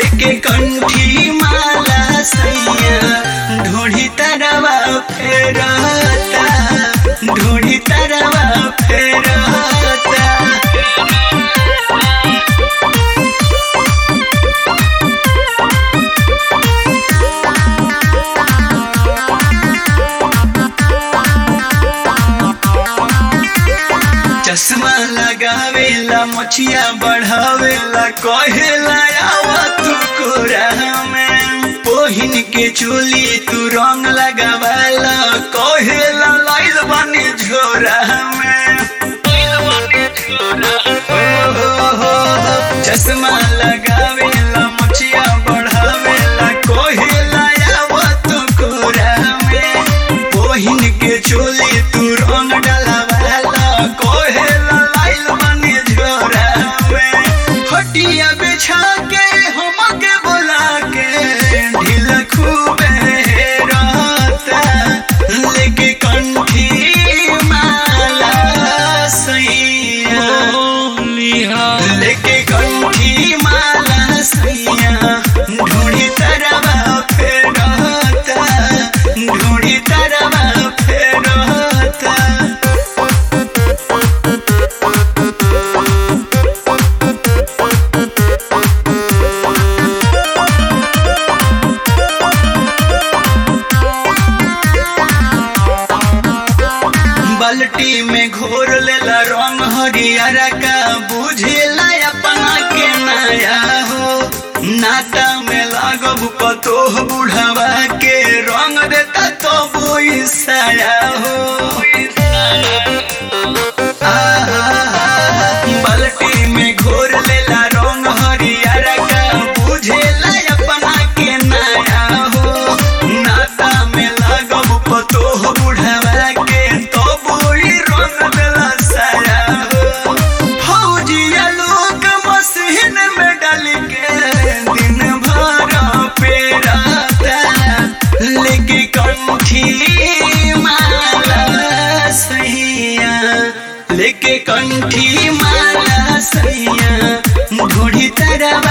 लेके कंठी माला सैया ढूढ़ी तरवा फेरता ढूढ़ी तरवा फेरता चश्मा लगावेला मछिया बढ़ावेला कहेला आवा तू कोरा में पोहिन के चोली तू रंग लगावेला कहेला लाइल बनी झोरा में ओ हो हो हो, चश्मा लगावेला मछिया बढ़ावेला कहेला आवा तू कोरा में पोहिन के चोली तू रंग डलावेला कहेला लाइल बनी झोरा में हटिया बिछा के हमके बुला के ढील खूबे रहता लेके कंठी माला सैया लेके कंठी माला सैया ढूढ़ी तरवा फेरता ढूढ़ी तरवा फेरता बाल्टी में घोर लेला रंग हरियर का बुझेला अपना के नया हो नाता में लागब पतोह बुढ़ावा के रंग देता तो बोई साया हो आहा, बाल्टी में घोर लेला रंग हरियर का बुझेला अपना के नया हो नाता में लागब पतोह बुढ़ावा के तो बोई रंग देला साया हो फौजिया लोग मशीन में डाल के दिन भर पेराता लेके कंठी माला सैया लेके कंठी माला सैया ढूढ़ी तरवा